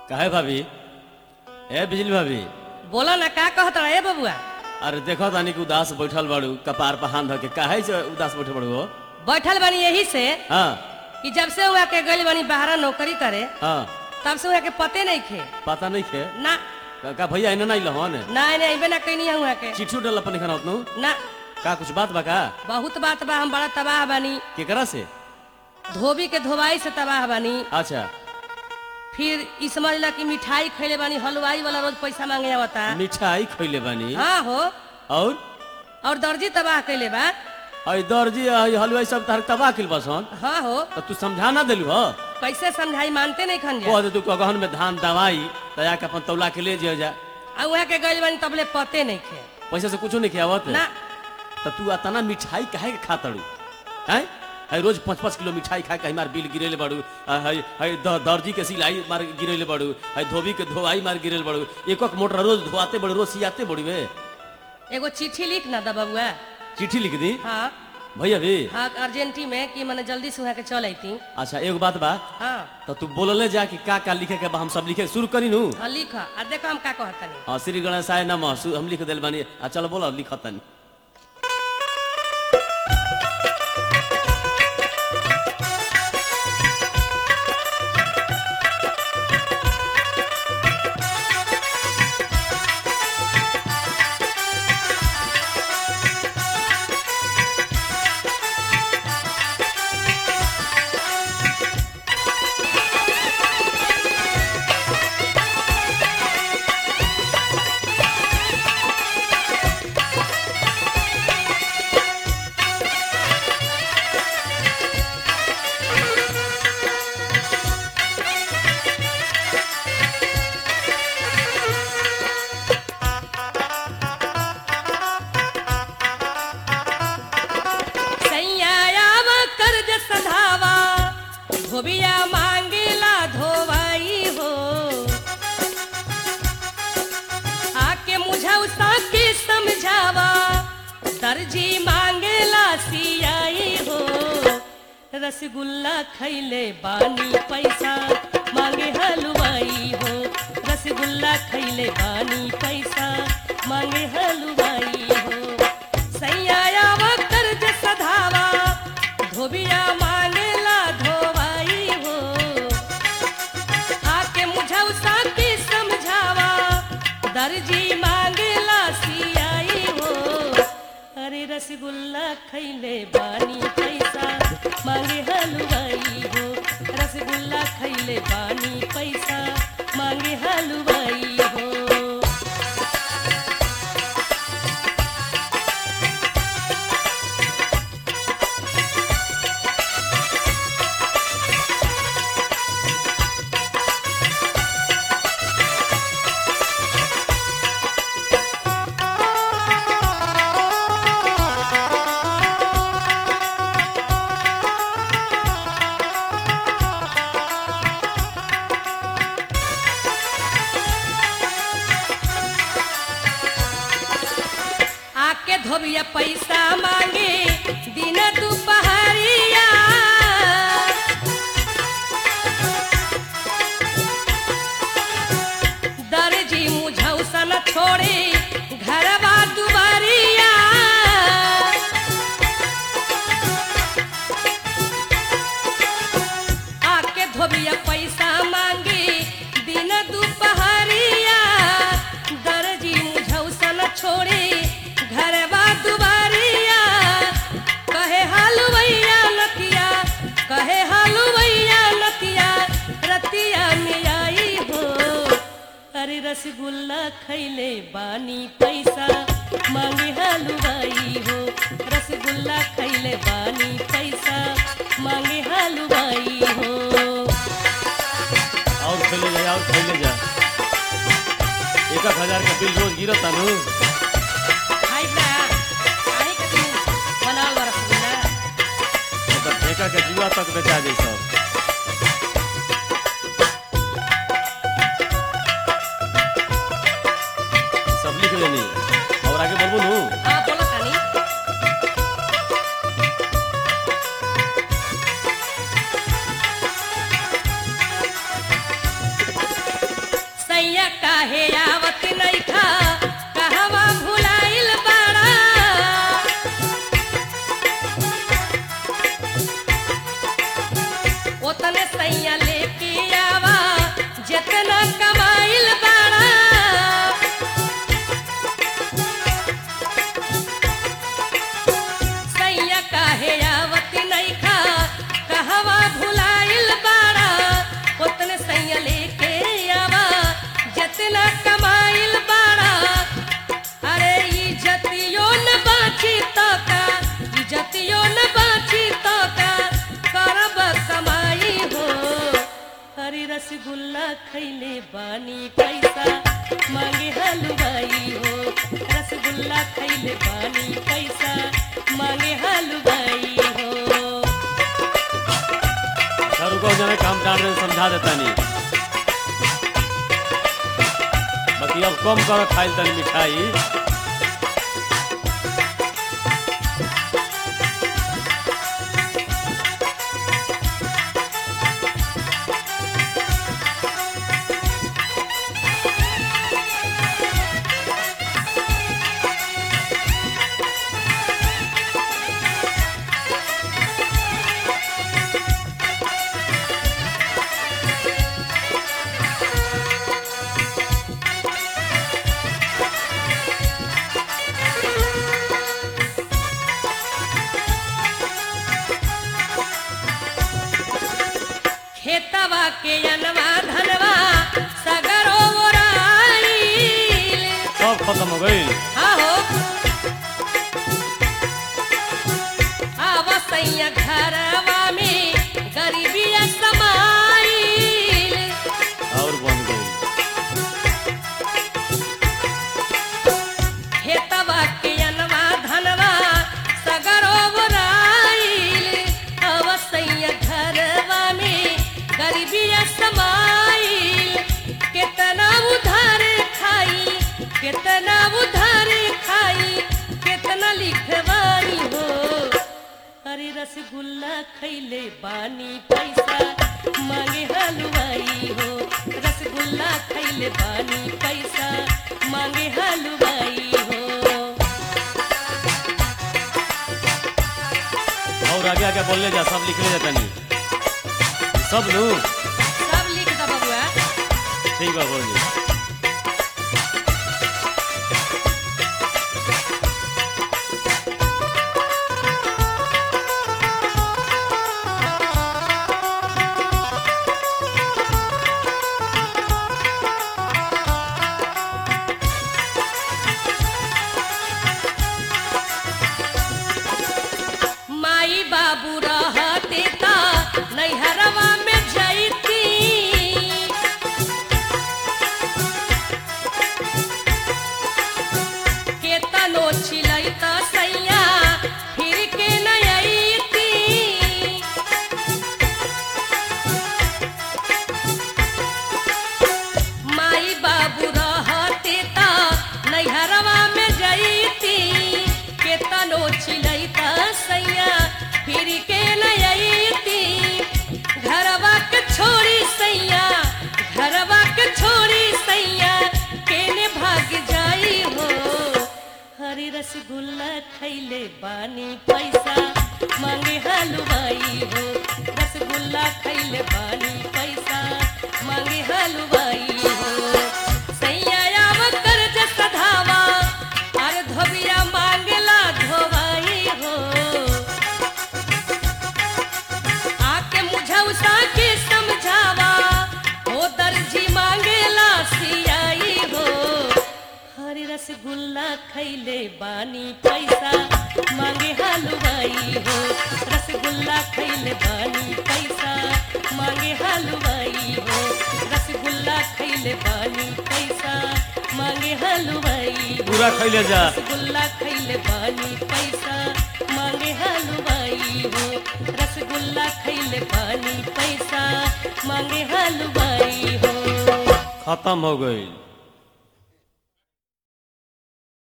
काहे भाभी ए बिजली भाभी बोला ना का कहत रहे बबुआ अरे देखो तानी कि उदास बैठल बाड़ू कपार पर हाथ धऽ के काहे से उदास बैठल बाड़ू हो बैठल बनी यही से हाँ कि जब से हुआ के गइल बनी बाहर नौकरी करे हाँ तब से हुआ के पते नहीं खे पता नहीं खे ना का, का भैया इन्हें नहीं लहन ना नहीं अइबे ना कहीं हुआ के चिट्ठी उठल अपन खाना उतनु ना का कुछ बात बा का बहुत बात बा हम बड़ा तबाह बनी केकरा से धोबी के धोवाई से तबाह बनी अच्छा फिर ई समझ ला कि मिठाई खैले बानी हलवाई वाला रोज पैसा मांगे आवता मिठाई खैले बानी हाँ हो और और दर्जी तबाह कैले बा आई दर्जी आई हलवाई सब तार तबाह किल बसन हाँ हो तो तू समझा ना देलू हो कैसे समझाई मानते नहीं खन जा कह दे तू गहन में धान दवाई तया के अपन तौला के ले जे जा आ वहाँ के गइल बानी तबले पते नहीं खे पैसा से कुछो नहीं खियावत ना तो तू अतना मिठाई काहे के खातड़ू हैं है रोज पाँच पाँच किलो मिठाई खा के हमार बिल गिरेले बाड़ू आ, है है द- दर्जी के सिलाई मार गिरेले बाड़ू है धोबी के धोवाई मार गिरेले बाड़ू एक एक मोटर रोज धोआते बड़ू रोज सियाते बड़ी वे एगो चिट्ठी लिख ना दा बबुआ चिट्ठी लिख दी हाँ भैया भी हाँ अर्जेंटी में कि मैंने जल्दी से वहाँ के चल अती अच्छा एगो बात बा हाँ तो तू बोलले जा कि का का लिखे के बा हम सब लिखे शुरू करी नू हाँ लिख आ देखो हम का कहतनी हाँ श्री गणेशाय नमः सु- हम लिख दिल बानी आ चलो बोलो लिखतनी सैयाव कर्ज सधावा धोबिया मांगेला धोवाई हो आके मुझौसा के समझावा दर्जी मांगेला सियाई हो रसगुल्ला खैले बानी पैसा मांगे हलवाई हो रसगुल्ला खैले बानी पैसा मांगे हलवाई हो सैयाव कर्ज सधावा धोबिया मांगेला धोवाई हो आके मुझौसा के समझावा दर्जी मांगेला सियाई हो अरे रसगुल्ला खैले बानी पैसा मांगे हलवाई हो रसगुल्ला खैले बानी पैसा मांगे हलवाई हो आके धोबिया पैसा मांगे दिन दुपहरिया दर्जी मुझौसा न छोड़े घरवा दुआरिया आके धोबिया पैसा मांगे दिन दुपहरिया दर्जी मुझौसा न छोड़े घरवा दुआरिया कहे हलवैया नतिया कहे हलवैया नतिया रतिया में आई हो अरे रसगुल्ला खैले बानी पैसा मांगे हलवाई हो रसगुल्ला खैले बानी पैसा मांगे हलवाई हो और खेले जा और खेले जा एक एक हजार का बिल रोज गिरत तानू हाय बा आई के तू बनाल बा रसगुल्ला मतलब ठेका के जुआ तक बेचा जाई सब सब लिख लेनी और आगे बोलबो नू हाँ बोला तानी भुलाइल बाड़ा उतने सैया लेके आवा जितना कमाइल बाड़ा अरे इज्जतियो न बाची तो का इज्जतियो न बाची तो का करब कमाई हो हरी रसगुल्ला खैले बानी पैसा मांगे हलवाई हो रसगुल्ला खैले बानी पैसा मांगे हलवाई हो सर को जने काम डाल रहे समझा देता नहीं बाकी अब कम करो खाइल तनी मिठाई खेतवा के अनवा धनवा सगरो ओराइल सब खत्म हो गई आहो आवसैया घरवा में गरीबिया समाइल और बन गई खेतवा के अनवा धनवा सगरो ओराइल आवसैया घरवा में गरीबिया समाइल केतना उधार खाई केतना उधार खाई केतना लिखवाई हो अरे रसगुल्ला खैले बानी पैसा मांगे हलवाई हो रसगुल्ला खैले बानी पैसा मांगे हलवाई हो और आगे आगे बोलने जा सब लिखने जाता नहीं सब लू सब लिख द बबुआ ठीक बा बोल जी माई बाबू रहते ता नैहरवा में जैती केतनो छिलैत सैया फिर के नयती माई बाबू रहते ता नैहरवा में जैती केतनो छिलैत सैया फिर के नयती घरवा के छोड़ी सैया घरवा के छोड़ी सैया केने भाग जाई हो हरी रसगुल्ला खैले बानी पैसा मांगे हलवाई हो रसगुल्ला खैले बानी पैसा मांगे हलवाई हो सैया आव कर्ज सधावा अरे धोबिया मांगला धोवाई हो आके मुझौसा के समझावा हो दर्जी मांगेला सियाई हो हरी रसगुल्ला खैले बानी पैसा मांगे हलवाई हो रसगुल्ला खैले बानी पैसा मांगे हलवाई हो रसगुल्ला खैले बानी पैसा मांगे हलवाई हो पूरा खैले जा रसगुल्ला खैले बानी पैसा मांगे हलवाई हो रसगुल्ला खैले बानी पैसा मांगे हलवाई हो खत्म हो गई